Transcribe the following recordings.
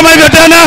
kusema hivyo tena?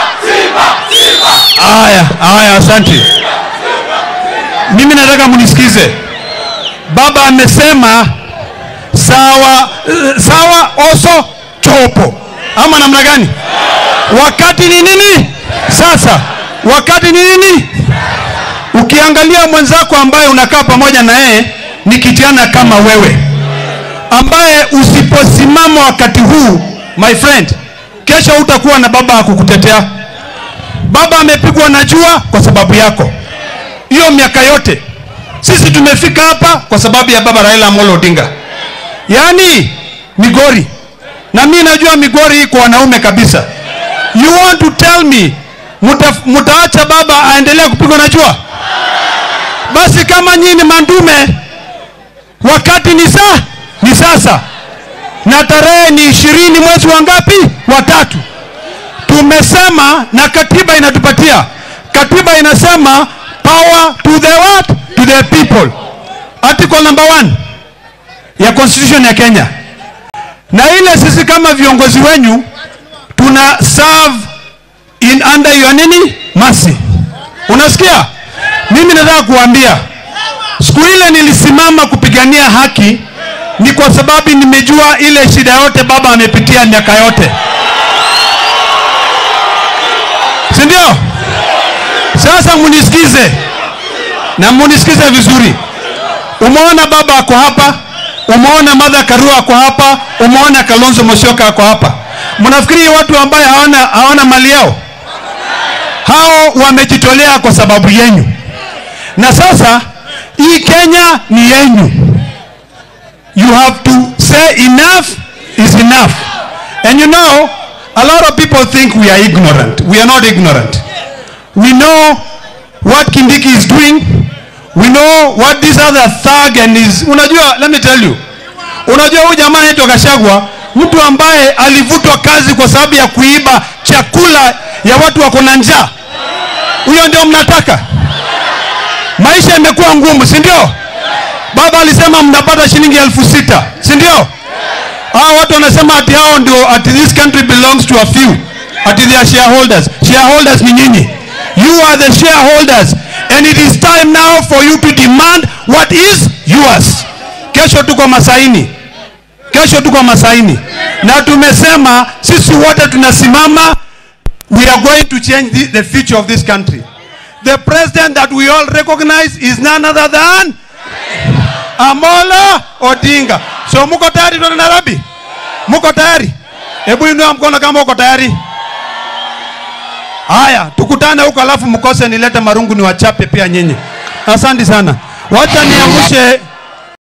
Haya, haya, asante. Mimi nataka mnisikize. Baba amesema sawa, eh, sawa oso chopo, ama namna gani? Wakati ni nini sasa? Wakati ni nini? Ukiangalia mwenzako ambaye unakaa pamoja na yeye ni kijana kama wewe, ambaye usiposimama wakati huu, my friend, kesho utakuwa na baba akukutetea. Baba amepigwa na jua kwa sababu yako. Hiyo miaka yote sisi tumefika hapa kwa sababu ya baba Raila Amolo Odinga, yaani Migori, na mi najua Migori iko wanaume kabisa. You want to tell me muta, mutaacha baba aendelee kupigwa na jua? Basi kama nyinyi mandume, wakati ni saa ni sasa, na tarehe ni ishirini mwezi wa ngapi? Wa tatu. Tumesema na katiba inatupatia, katiba inasema power to the what? To the people. Article number one ya constitution ya Kenya, na ile sisi kama viongozi wenyu tuna serve in under your nini mercy. Unasikia? Mimi nataka kuambia siku ile nilisimama kupigania haki ni kwa sababu nimejua ile shida yote baba amepitia miaka yote, si ndio? Sasa munisikize na munisikize vizuri. Umeona baba ako hapa, umeona Martha Karua ako hapa, umeona Kalonzo Musyoka ako hapa. Mnafikiri watu ambaye hawana hawana mali yao? Hao wamejitolea kwa sababu yenyu, na sasa hii Kenya ni yenyu. You have to say enough is enough. And you know, a lot of people think we are ignorant. We are not ignorant. We know what Kindiki is doing. We know what this other thug and is. Unajua, let me tell you. Unajua huyu jamaa anaitwa Gachagua, mtu ambaye alivutwa kazi kwa sababu ya kuiba chakula ya watu wako na njaa. Huyo ndio mnataka? Maisha imekuwa ngumu, si ndio? Baba alisema mnapata shilingi elfu sita, si ndio? Hao watu wanasema ati hao ndio ati this country belongs to a few. Ati they are shareholders. Shareholders ni nyinyi. You are the shareholders and it is time now for you to demand what is yours. Kesho tuko Masaini. Kesho tuko Masaini. Na tumesema sisi wote tunasimama we are going to change the, the future of this country. The president that we all recognize is none other than Amolo Odinga. So muko tayari tuende Nairobi? Muko tayari? Hebu inua mkono kama uko tayari. Haya, tukutane huko alafu mkose nilete marungu ni wachape pia nyinyi. Asante sana. Wacha niangushe